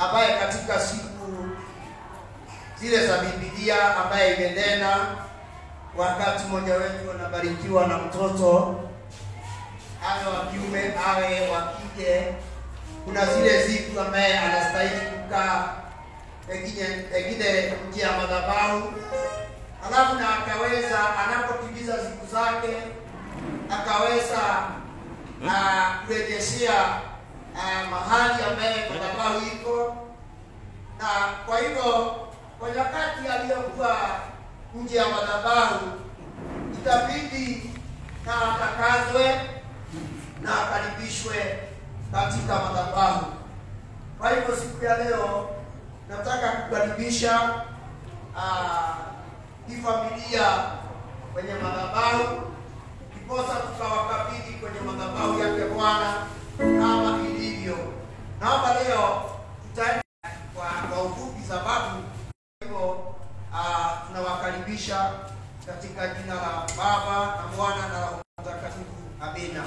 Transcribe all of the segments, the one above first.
ambaye katika siku zile za Biblia ambaye imenena wakati mmoja wetu anabarikiwa na mtoto awe wa kiume awe wa kike, kuna zile siku ambaye anastahili kukaa pengine pengine nje ya madhabahu, alafu na akaweza anapotimiza siku zake akaweza ah, kurejeshea ah, mahali ambaye madhabahu iko, na kwa hivyo kwa nyakati aliyokuwa nje ya madhabahu itabidi na atakazwe na akaribishwe katika madhabahu. Kwa hivyo siku ya leo nataka kukaribisha ah, hii familia kwenye madhabahu, ndiposa tukawakabidhi kwenye madhabahu yake Bwana kama ilivyo. Naomba leo tutaenda kwa, kwa ufupi sababu hivyo ah, tunawakaribisha katika jina la Baba na Mwana na Roho Mtakatifu. Amina.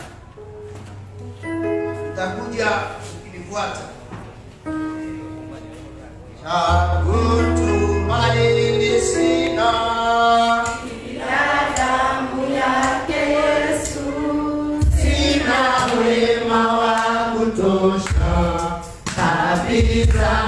Takuja ukinifuata. Chagutumaini sina damu yake Yesu, sina wema wa kutosha kabisa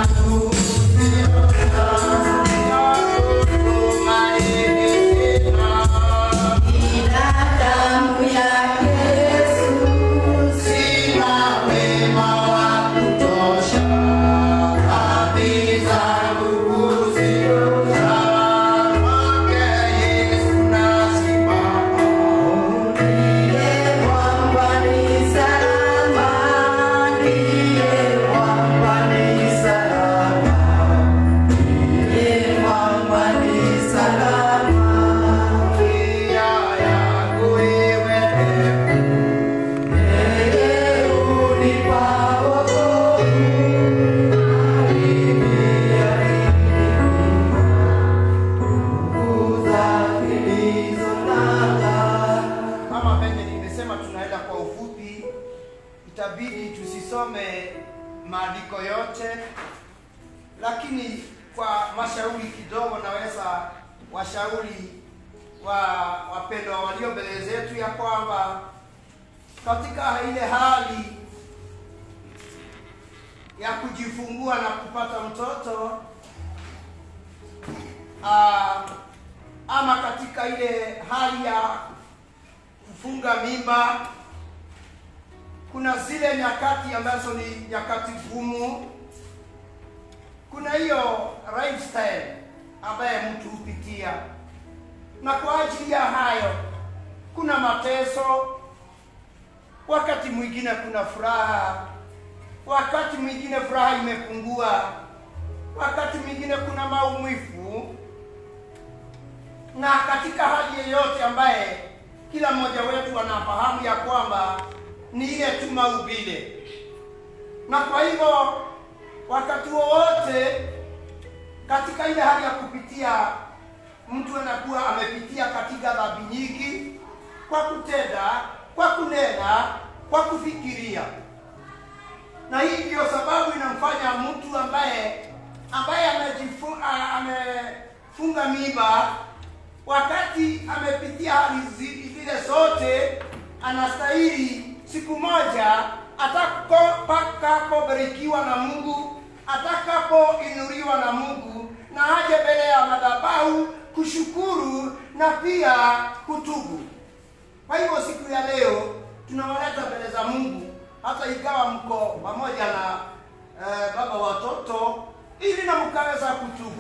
ila damu yake Yesu, Sina wema wa kutosha kabisa kukusikia kwake Yesu nasimama. ndiye mwamba ni salama, ndiye mwamba ni salama, ndiye mwamba ni salama. Njia yangu iwe ndefu, Yeye hunipa wokovu, aliniambia nguvu zake ndizo nanga. kama venye nimesema, tunaenda kwa ufupi, itabidi tusisome maandiko yote, lakini kwa mashauri kidogo, naweza washauri wa wapendwa walio mbele zetu ya kwamba katika ile hali ya kujifungua na kupata mtoto ah, ama katika ile hali ya kufunga mimba, kuna zile nyakati ambazo ni nyakati gumu. Kuna hiyo lifestyle ambaye mtu hupitia, na kwa ajili ya hayo kuna mateso, wakati mwingine kuna furaha, wakati mwingine furaha imepungua, wakati mwingine kuna maumivu, na katika hali yeyote ambaye kila mmoja wetu anafahamu ya kwamba ni ile tu maumbile, na kwa hivyo wakati wowote katika ile hali ya kupitia, mtu anakuwa amepitia katika dhambi nyingi, kwa kutenda, kwa kunena, kwa kufikiria, na hii ndiyo sababu inamfanya mtu ambaye ambaye amejifu- a- amefunga mimba wakati amepitia hali zi- zile zote, anastahili siku moja atakapobarikiwa na Mungu, atakapoinuliwa na Mungu, na aje mbele ya madhabahu kushukuru na pia kutubu. Kwa hivyo siku ya leo tunawaleta mbele za Mungu, hata ikawa mko pamoja na eh, baba watoto, ili na mkaweza kutubu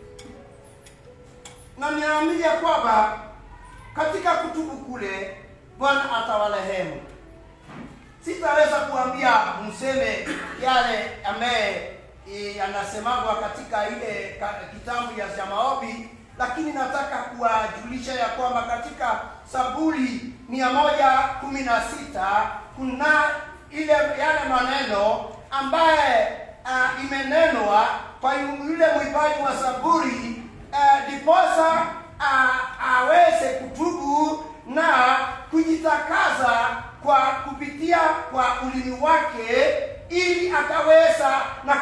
na ninaamini ya kwamba katika kutubu kule Bwana atawarehemu. Sitaweza kuambia mseme yale ambaye e, yanasemagwa katika ile ka, kitabu ya cha maombi, lakini nataka kuwajulisha ya kwamba katika Zaburi mia moja kumi na sita kuna ile yale maneno ambaye uh, imenenwa kwa yule mwimbaji wa Zaburi uh, diposa uh, aweze kutubu na kujitakaza kwa kupitia kwa ulimi wake ili akaweza na kupata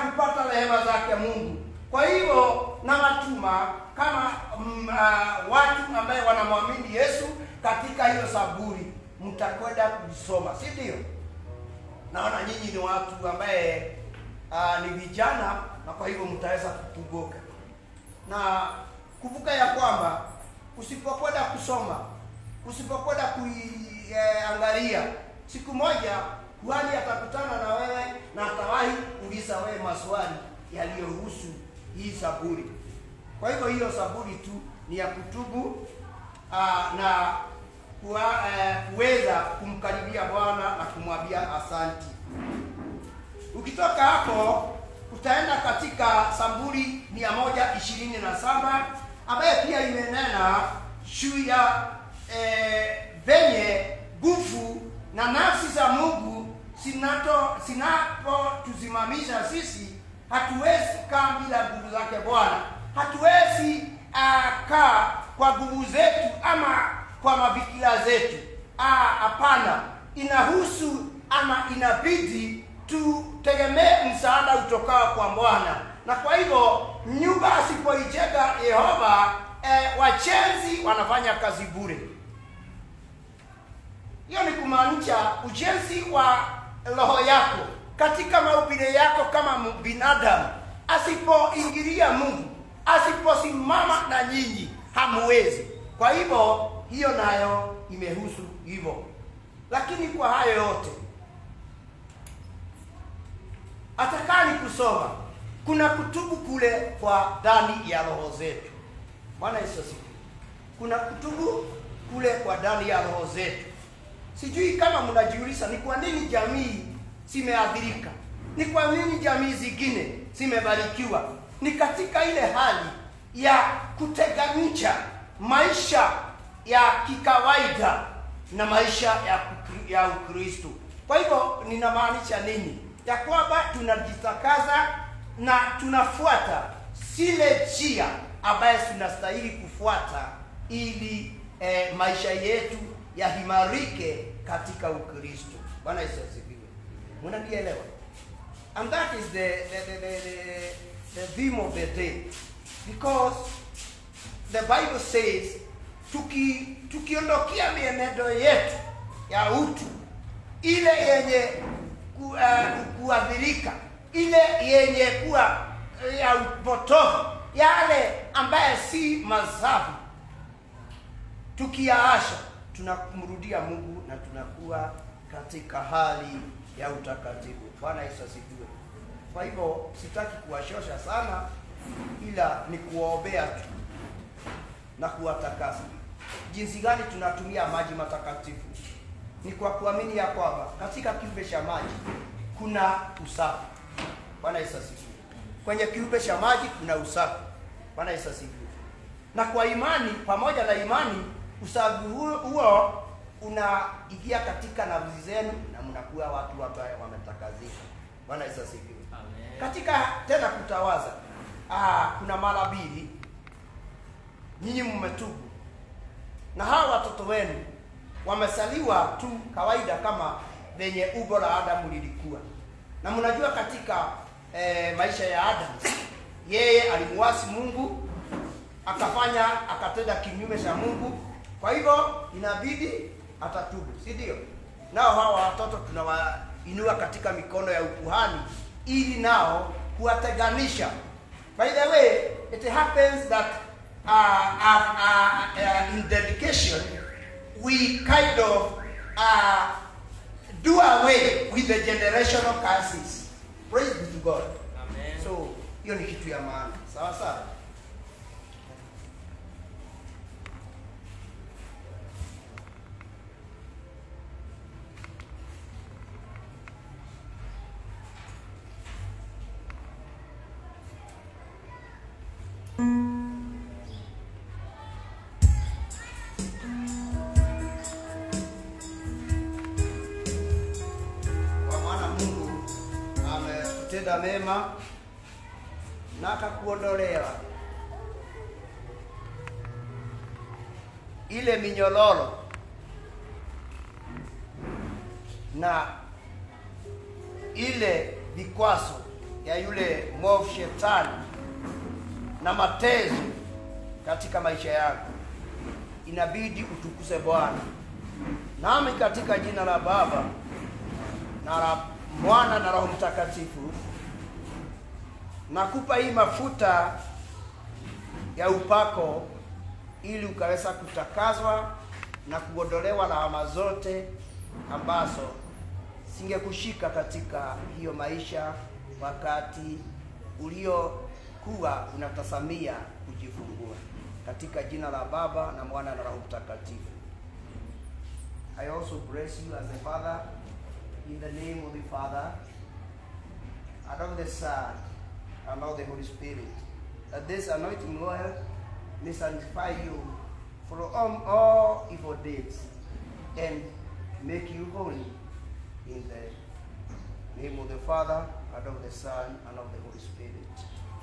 rehema zake Mungu. Kwa hivyo nawatuma kama mm, uh, watu ambaye wanamwamini Yesu katika hiyo Zaburi, mtakwenda kuisoma, si ndio? Naona nyinyi ni watu ambaye uh, ni vijana na kwa hivyo mtaweza kukumbuka na kumbuka ya kwamba usipokwenda kusoma, usipokwenda kuiangalia, siku moja kuhani atakutana na wewe na atawahi kuuliza wewe maswali yaliyohusu hii Zaburi. Kwa hivyo hiyo Zaburi tu ni ya kutubu aa, na kuwa, eh, kuweza kumkaribia Bwana na kumwambia asanti. Ukitoka hapo utaenda katika Zaburi mia moja ishirini na saba ambaye pia imenena juu ya eh, venye nguvu na nafsi za Mungu sinato zinapotusimamisha sisi, hatuwezi kaa bila nguvu zake Bwana. Hatuwezi uh, kaa kwa nguvu zetu ama kwa mafikira zetu. Ah, Hapana, inahusu ama inabidi tutegemee msaada utokao kwa Bwana, na kwa hivyo nyumba asipoijenga Yehova, eh, wachenzi wanafanya kazi bure. Hiyo ni kumaanisha ujenzi wa roho yako katika mahubiri yako kama binadamu, asipoingilia Mungu, asiposimama na nyinyi, hamuwezi. Kwa hivyo hiyo nayo imehusu hivyo, lakini kwa hayo yote atakaa ni kusoma, kuna kutubu kule kwa ndani ya roho zetu. Bwana Yesu asifiwe. Kuna kutubu kule kwa ndani ya roho zetu. Sijui kama mnajiuliza ni kwa nini jamii zimeathirika, ni kwa nini jamii zingine zimebarikiwa. Ni katika ile hali ya kutenganisha maisha ya kikawaida na maisha ya, kukri- ya Ukristo. Kwa hivyo ninamaanisha nini? Ya kwamba tunajitakaza na tunafuata zile njia ambaye tunastahili kufuata ili eh, maisha yetu yahimarike katika Ukristo. Bwana Yesu asifiwe. Mnanielewa? And that is the the, the, the, the, the theme of the day because the Bible says tuki tukiondokea mienendo yetu ya utu ile yenye ku, uh, kuadhirika ile yenye kuwa uh, ya upotofu yale ambaye si masafi tukiyaasha tunamrudia Mungu na tunakuwa katika hali ya utakatifu. Bwana Yesu asifiwe. Kwa hivyo sitaki kuwashosha sana, ila ni kuwaombea tu na kuwatakasa. Jinsi gani tunatumia maji matakatifu? Ni kwa kuamini ya kwamba katika kiumbe cha maji kuna usafi. Bwana Yesu asifiwe. Kwenye kiumbe cha maji kuna usafi. Bwana Yesu asifiwe. Na kwa imani, pamoja na imani, usafi huo, huo unaingia katika nafsi zenu na mnakuwa watu ambao wametakazika. Bwana Yesu asifiwe. Amen. Katika tena kutawaza, ah, kuna mara mbili nyinyi mmetubu na hawa watoto wenu wamesaliwa tu kawaida kama venye umbo la Adamu lilikuwa, na mnajua katika eh, maisha ya Adamu yeye alimuasi Mungu akafanya akatenda kinyume cha Mungu, kwa hivyo inabidi atatubu, si ndio? Nao hawa watoto tunawainua katika mikono ya ukuhani ili nao kuwatenganisha. By the way, it happens that uh, uh, uh, uh, in dedication we kind of uh, do away with the generational curses. Praise be to God. Amen. So hiyo ni kitu ya maana, sawa sawa. Kwa maana Mungu ametenda mema na akakuondolea ile minyororo na ile vikwazo ya ya yule mwovu shetani na matezo katika maisha yako inabidi utukuze bwana nami katika jina la baba na la mwana na roho mtakatifu nakupa hii mafuta ya upako ili ukaweza kutakazwa na kuondolewa lawama zote ambazo singekushika katika hiyo maisha wakati uliokuwa unatasamia kujifungua katika jina la baba na mwana na roho mtakatifu I also bless you as a father in the name of the Father and of the Son and of the Holy Spirit. That this anointing oil may sanctify you from all evil deeds and make you holy in the name of the Father and of the Son and of the Holy Spirit.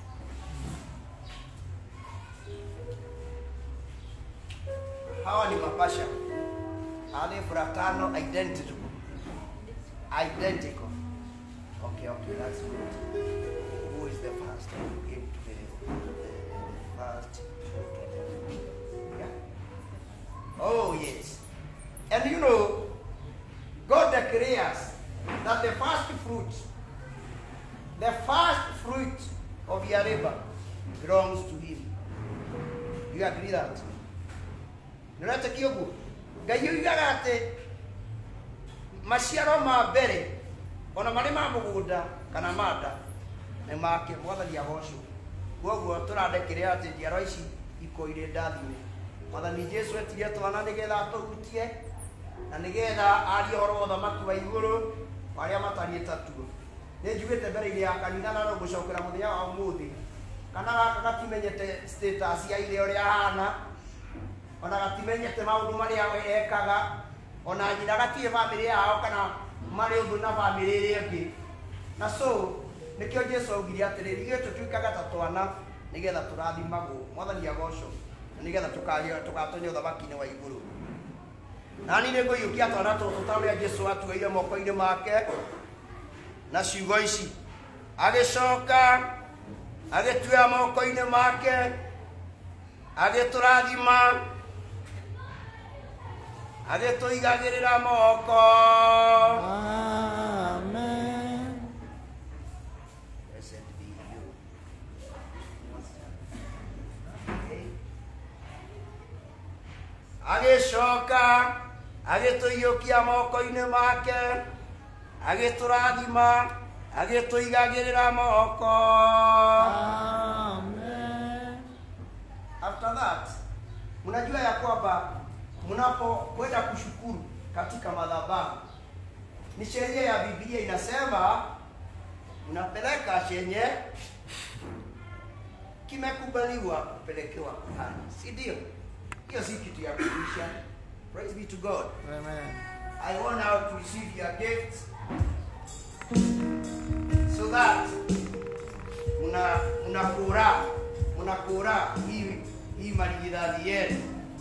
Hawa ni mapasha. Are they fraternal identical? Identical. Okay, okay, that's good. Who is the first who came to the, the first? Yeah. Oh yes. And you know, God declares that the first fruit, the first fruit of your labor belongs to Him. You agree that? nĩũretĩkia ũguo ngai oigaga atĩ maciaro ma mbere ona marĩ ma mũgũnda kana ma nda nĩ make mwathani agocwo koguo tũrandĩkĩrĩra atĩ njiarwa ici ikoire ndathime mwathani jesu etire twana nĩgetha tũhutie na nĩgetha arie ũhoro wa ũthamaki wa igũrũ arĩa matariĩ tatuo nĩ njugĩte mbere-inĩ ya kanitha na no gũcokera mũthenya wa ũmũthĩ kana gaka gatimenyete status ya ithe ũrĩa ahana ona gatimenyete maundu maria we ekaga ona nyina gatirĩ bamĩrĩ yao kana marĩ ũndũ na bamĩrĩ ĩrĩa ĩngĩ na so nĩkĩo jesu augire atĩrĩrĩ ithuĩ tũtuĩkaga ta twana nĩgetha tũrathimagwo mwathani agocwo na nĩgetha tũkaria- tũgatonya ũthamaki-inĩ wa igũrũ nani nĩ ngũiyũkia twana tũtũ ta ũrĩa jesu atuĩire moko-inĩ make na ciugo ici agĩcoka agĩtuoya moko-inĩ make agĩtũrathima agĩtũigagĩrĩra moko Amen. Blessed be you. agĩcoka agĩtũiyũkia moko-inĩ make agĩtũrathima agĩtũigagĩrĩra moko Amen. after that mnajua ya kwamba mnapokwenda kushukuru katika madhabahu ni sheria ya biblia inasema unapeleka chenye kimekubaliwa kupelekewa kuhani si ndio hiyo si kitu ya kuisha praise be to god Amen. I want now to receive your gift so that muna mnakura mnakura hii hii maligidadi yenu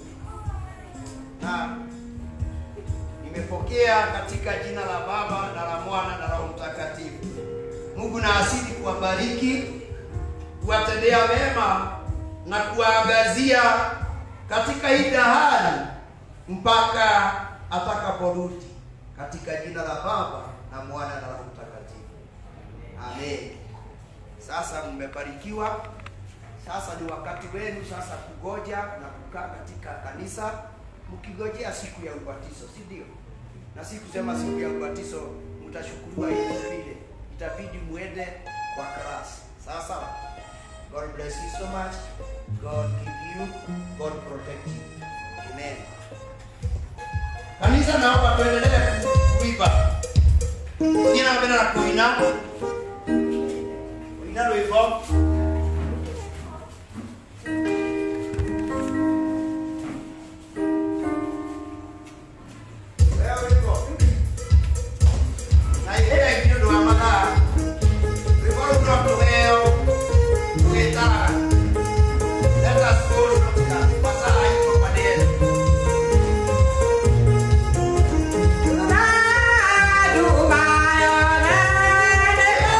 na nimepokea katika jina la Baba na la Mwana na Roho Mtakatifu. Mungu na asili kuwabariki, kuwatendea mema na kuwaangazia katika hii dahari mpaka atakaporudi, katika jina la Baba na Mwana na Roho Mtakatifu. Amen. Sasa mmebarikiwa. Sasa ni wakati wenu sasa kugoja na kukaa katika kanisa mkigojea siku ya ubatizo, si ndio? Na si kusema siku ya ubatizo mtashukuriwa hivi vile, itabidi muende kwa class. Sawa sawa. God bless you so much. God give you. God protect you. Amen. Kanisa, naomba tuendelee kuimba. Ninapenda na kuina kuina rwimbo Wewe uko. Na ile ingine ndo amaka. Rwimbo runo tuheo. Tugetara. Let us go to the Pasa aiko padere. Tunadumayo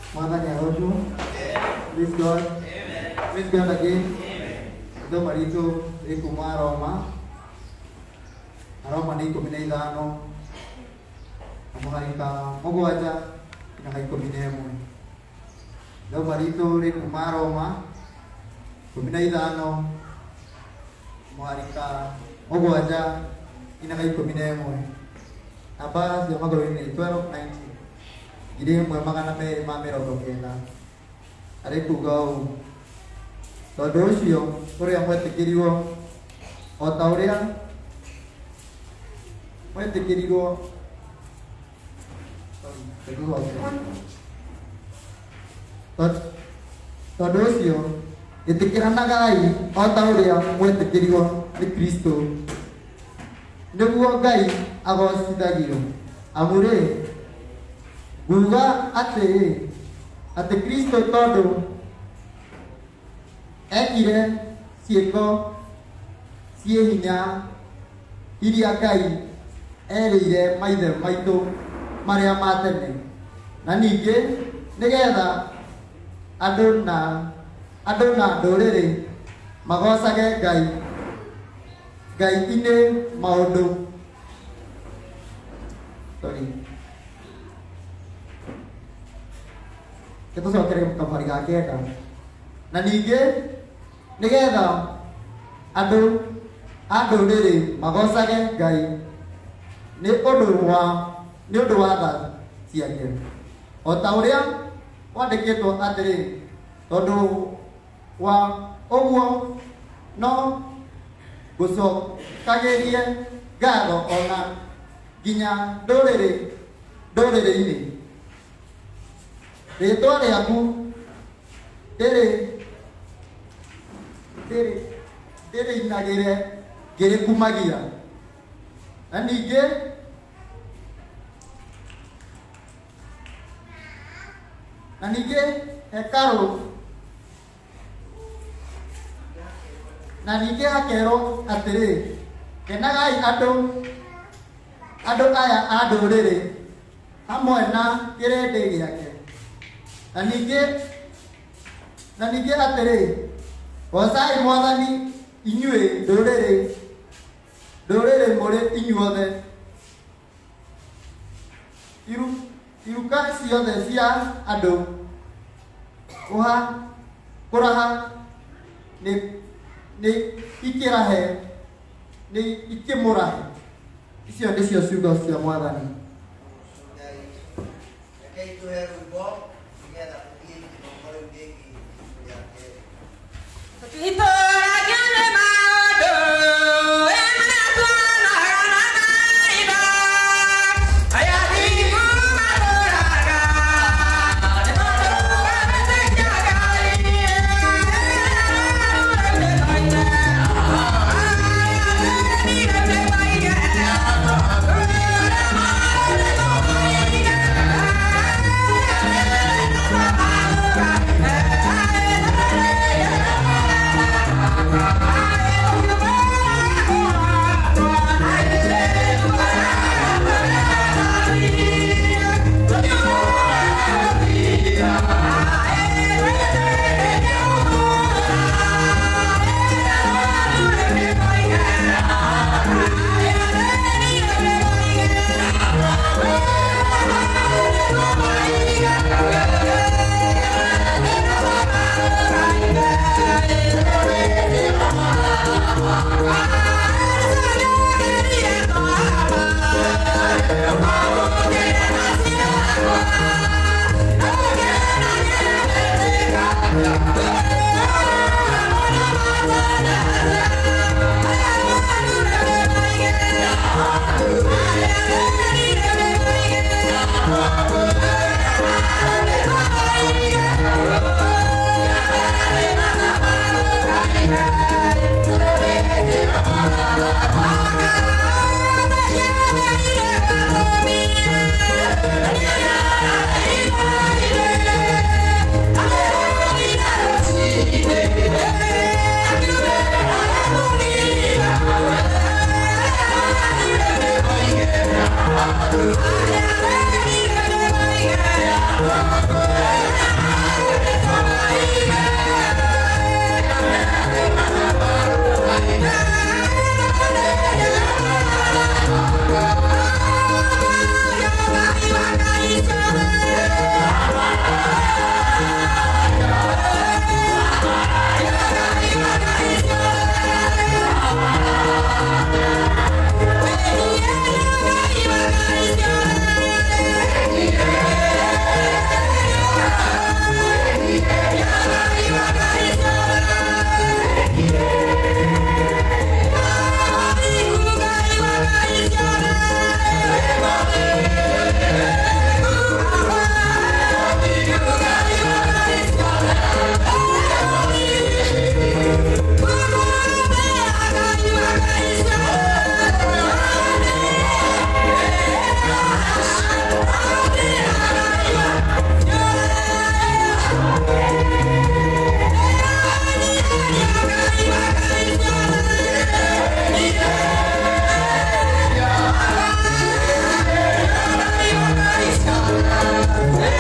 Mwathani aroshwo. Praise God. Praise God again. Ithuoma ritũ rĩ kuma Roma. Na Roma nĩ ikũmi na ithano na mũgarika mũgwanja nginya ikũmi na ĩmwe. Ithuoma ritũ rĩ kuma Roma ikũmi na ithano mũgarika mũgwanja nginya ikũmi na ĩmwe. Namba cia magũrũ-inĩ nĩ 1290 ngiri ĩmwe magana merĩ ma mĩrongo kenda arĩ kuga ũũ tondũ ũcio ũrĩa mwetĩkĩrirwo o ta ũrĩa mwetĩkĩrirwo Sorry, ndĩkũgwatĩra. Tondũ- tondũ ũcio ĩtĩkĩranagai o ta ũrĩa mwetĩkĩrirwo nĩ kristo nĩguo ngai agocithagio amu rĩ nguga atĩ atĩ kristo tondũ ekire ciĩko ciĩ hinya iria ngai erĩire maithe maitũ marĩa ma tene na ningĩ nĩgetha andũ na andũ na ndũrĩrĩ magocage ngai ngai-inĩ maũndũ sorry tũcokere kamari ga kenda na ningĩ nĩgetha andũ a ndũrĩrĩ magocage ngai nĩ ũndũ wa nĩ ũndũ wa tha ciake o ta ũrĩa kwandĩkĩtwo atĩrĩ tondũ wa ũguo no gũcokagĩrie ngatho ona nginya ndũrĩrĩ ndũrĩrĩ-inĩ rĩtwa rĩaku ndĩrĩ ndĩrĩ ndĩrĩinagĩre ngĩrĩkumagia na ningĩ na ningĩ hekarũ na ningĩ hakerwo atĩrĩ kenagai andũ andũ aya a ndũrĩrĩ hamwe na kĩrĩndĩ gĩake na ningĩ na ningĩ atĩrĩ gocai mwathani inyuĩ ndũrĩrĩ ndũrĩrĩ mũrĩ inyuothe iru iruka ciothe cia andũ kũha kũraha nĩ nĩ ikĩrahe nĩ ikĩmũrahe icio nĩcio ciugo cia mwathani Rekei tũhe rwĩmbo nĩgetha tũthiĩ kĩroko rĩu rĩngĩ rĩa kerĩ. Tũtitũũragia nĩ maũndũ, ĩmwe tuonaga na maitho. Aya thiku matũũraga, nĩ maũndũ mabĩtĩkia Ngai. Thank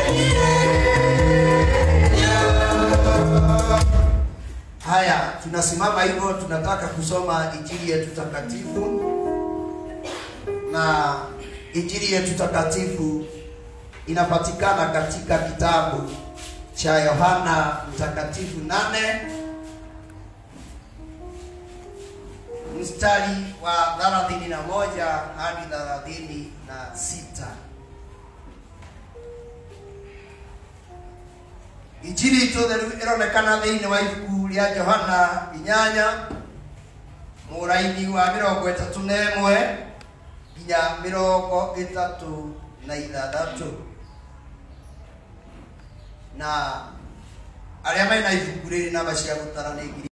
Haya, tunasimama hivyo, tunataka kusoma injili yetu takatifu, na injili yetu takatifu inapatikana katika kitabu cha Yohana Mtakatifu nane mstari wa thelathini na moja hadi thelathini na sita. injili itå theru ä ronekana thä inä wa ibuku rä a johana inyanya må raini wa mä rongo ätatå na ä mwe nginya mä rongo ätatå na ithathatå na arä a mena ibuku rä rä namba cia gå tara nä ngiri